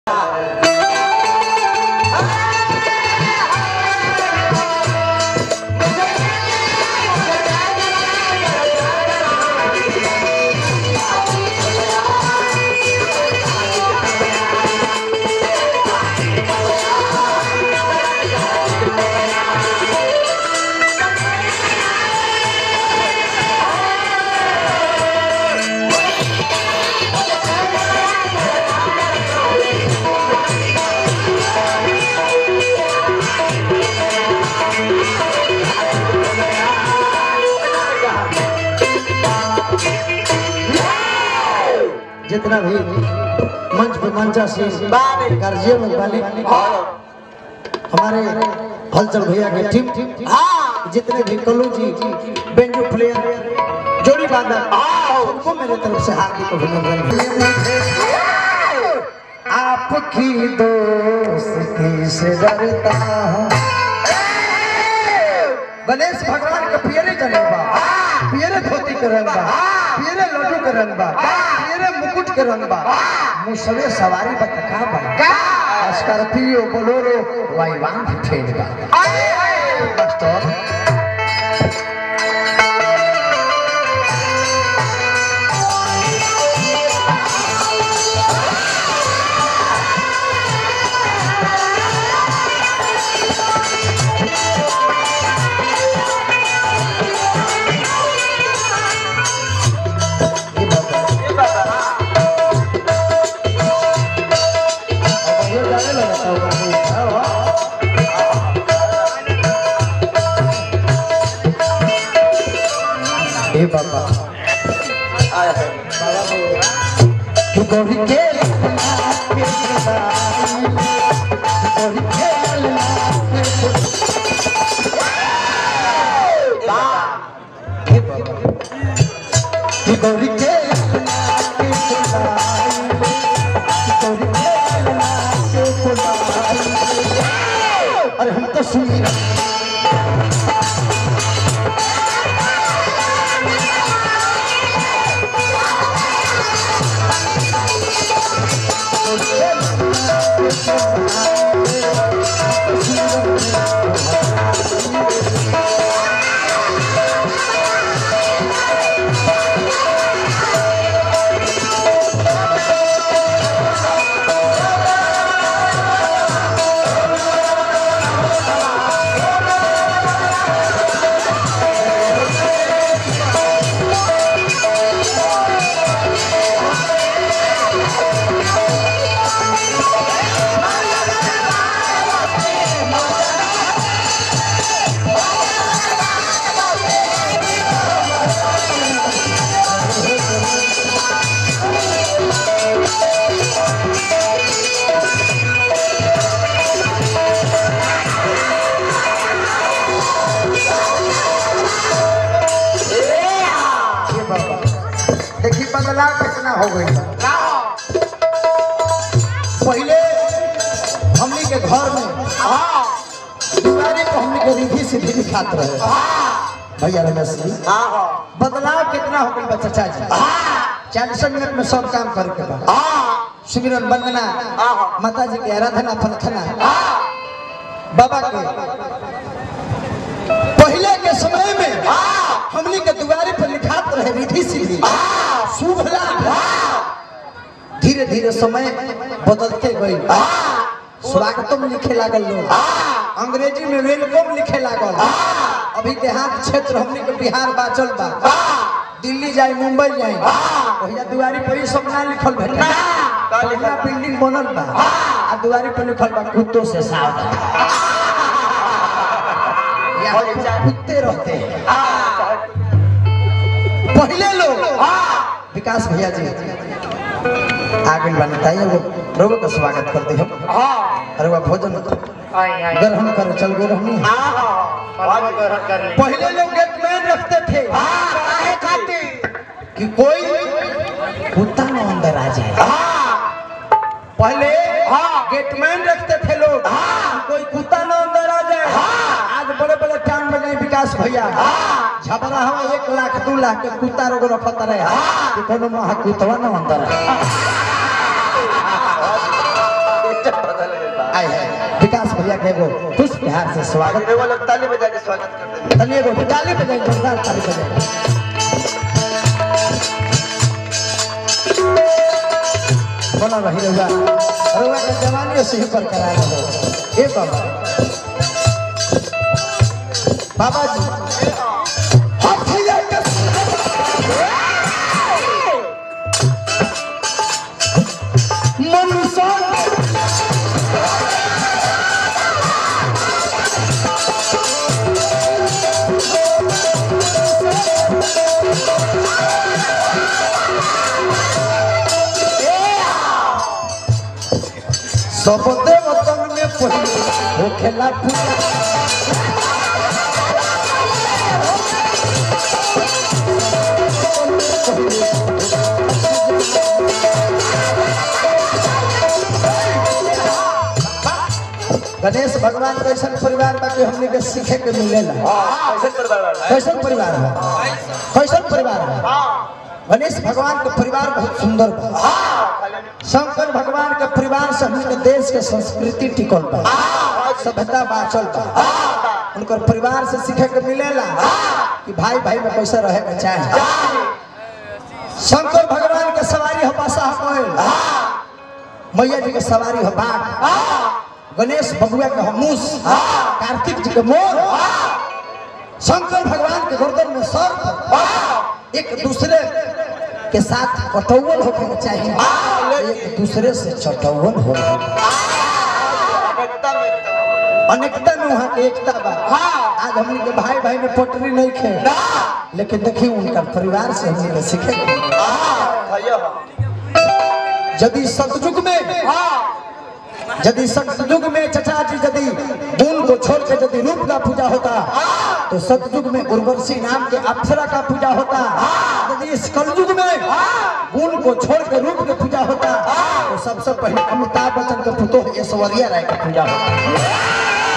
जितना भी मंच पे मंचा से गार्जियन लोग वाले हमारे हलचल भैया के टीम जितने भी कल्लू जी बेंजो प्लेयर जोड़ी बांधर सबको मेरे तरफ से हार्दिक अभिनंदन आपकी दोस्ती से डरता हूँ गणेश भगवान के पियरे जनेबा पियरे धोती के रंग बा पियरे लड्डू के रंग बा पियरे मुकुट के रंग बा मुसवे सवारी बतका बा स्कॉर्पियो बोलेरो वाईवान भी फेल बा मास्टर ये बात है। अब ये जाने लगा था वो हाँ, हाँ। ए बाबा तू गोरी के लखना के सदाई, तू गोरी के लखना के सदाई। ए बाबा तू गोरी के लखना के सदाई, तू गोरी के लखना के सदाई। अरे हम तो सुनी रहे ये बाबा देखी बदलाव कितना हो गई पहले हमनी के घर में दुआरे पर हमनी के रिधि सिद्धि दिखात रहे भैया रमेश जी बदलाव कितना हो गई बा चाचा जी चालीस मिनट में सब काम करे के बाद सुमिरन वंदना माता जी के आराधना प्रार्थना बाबा के पहले के समय में हमनी के दुआरे पर लिखात रहे रिधि सिद्धि शुभ लाभ धीरे धीरे समय बदलते गई स्वागतम लिखे लागल लोग अंग्रेजी में वेलकम लिखे लागल अभी देहात क्षेत्र हमनी के बिहार बाचल बा दिल्ली जाए मुंबई जाए भैया दुआरी पर ही सब ना लिखल भेटे बढ़िया बिल्डिंग बनल बा आ दुआरी पर लिखल बा कुत्तों से सावधान यहाँ पे कुत्ते रहते हैं पहले लोग विकास भैया जी आगे बनताइए वो प्रभु का स्वागत करते हम अरे वह भोजन ग्रहण कर चल गए रहनी पहले लोग गेटमैन रखते थे कि कोई कुत्ता न अंदर आ जाए पहले गेटमैन रखते थे लोग कि कोई कुत्ता न अंदर आ जाए आज बड़े बड़े टाउन में गए विकास भैया झबरा हम एक लाख दू लाख के कुत्ता रोग रखत रहे कि कोनो महा कुत्ता न अंदर आए भैया के एगो पुष्प बिहार से स्वागत वो लोग ताली बजा के स्वागत करते हैं तनी एगो ताली बजाई जोरदार ताली बजाई बना रही रहुआ रहुआ के जवानी से ही पर करा रहो ए बाबा बाबा जी हम भैया के मनुष्य सब देवतन में पहिले होखेला पूजा गणेश भगवान कैसन परिवार बाकी हमने के सीखे के मिलेला हाँ कैसे परिवार वाला है कैसन परिवार है कैसन परिवार है हाँ गणेश भगवान के परिवार बहुत सुंदर बा हाँ खाली शंकर भगवान के परिवार से हमने देश के संस्कृति टिकल बा सभ्यता बाचल बा उनकर परिवार से सीखे के मिलेला कि भाई भाई में कैसे रहे के चाहे शंकर भगवान के सवारी हो बसा कहल मैया जी के सवारी हो बाघ गणेश बबुआ के हो मूस कार्तिक जी के मोर शंकर भगवान के गर्दन में सर्प एक दूसरे के साथ कटौवल होके के चाहिए एक दूसरे से चटौवल हो एकता में एकता अनेकता में वहाँ के एकता बा आज हमने के भाई भाई में पटरी नहीं खे लेकिन देखिए उनका परिवार से हमने के सीखे के मिली। भैया यदि सतयुग में यदि सतयुग में चचा जी यदि गुण को छोड़ के यदि रूप का पूजा होता तो सतयुग में उर्वशी नाम के अप्सरा का पूजा होता यदि इस कलयुग में गुण को छोड़ के रूप की पूजा होता तो सबसे पहले अमिताभ बच्चन के पुतोह ऐश्वर्या राय का पूजा होता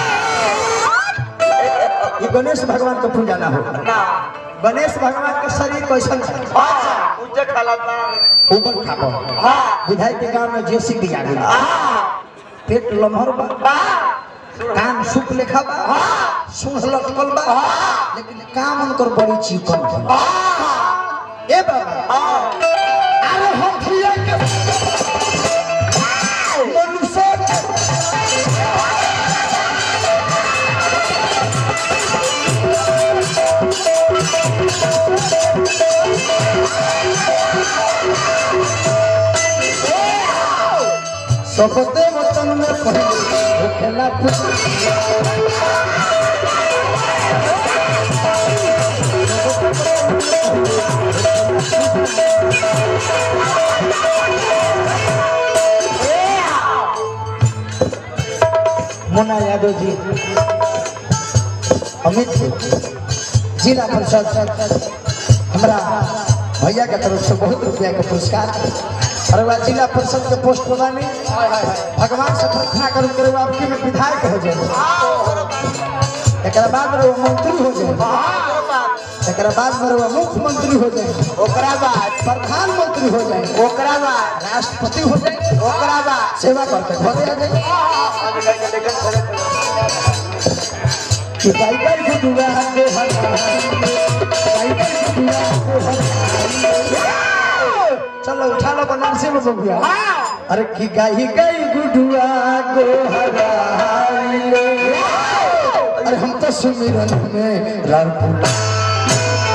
ये गणेश भगवान का पूजा ना हो ना गणेश भगवान का शरीर कैसन है हाँ उज्जर खाला था ऊपर खापो हाँ विधाई के गांव में जेसी भी आ गई हाँ पेट लम्हर बा कान सुख लेखा बा सुन लटकल बा लेकिन काम उनकर बड़ी चिकन बा ए बाबा अरे हम भैया के मनुष्य के सबते वतन में पहले होखेला पूजा मोना यादव जी अमित जिला परिषद हमरा भैया के तरफ से बहुत रुपया के पुरस्कार अरे वह जिला परिषद के पोस्ट पर बानी भगवान से प्रार्थना करूँ करे वो आपके में विधायक हो जाए एक बाद में वो मंत्री हो जाए एक बाद में वो मुख्यमंत्री हो जाए ओकरा बाद प्रधानमंत्री हो जाए ओकरा बाद राष्ट्रपति हो जाए ओकरा बाद सेवा करके घरे आ जाए कि गाय गाय के दुआ के हर गाय गाय के दुआ के हर चलो उठा लो बनारसी में बोल दिया अरे कि गाय गाय गुडुआ को हराई ले अरे हम तो सुमिरन में राम पुला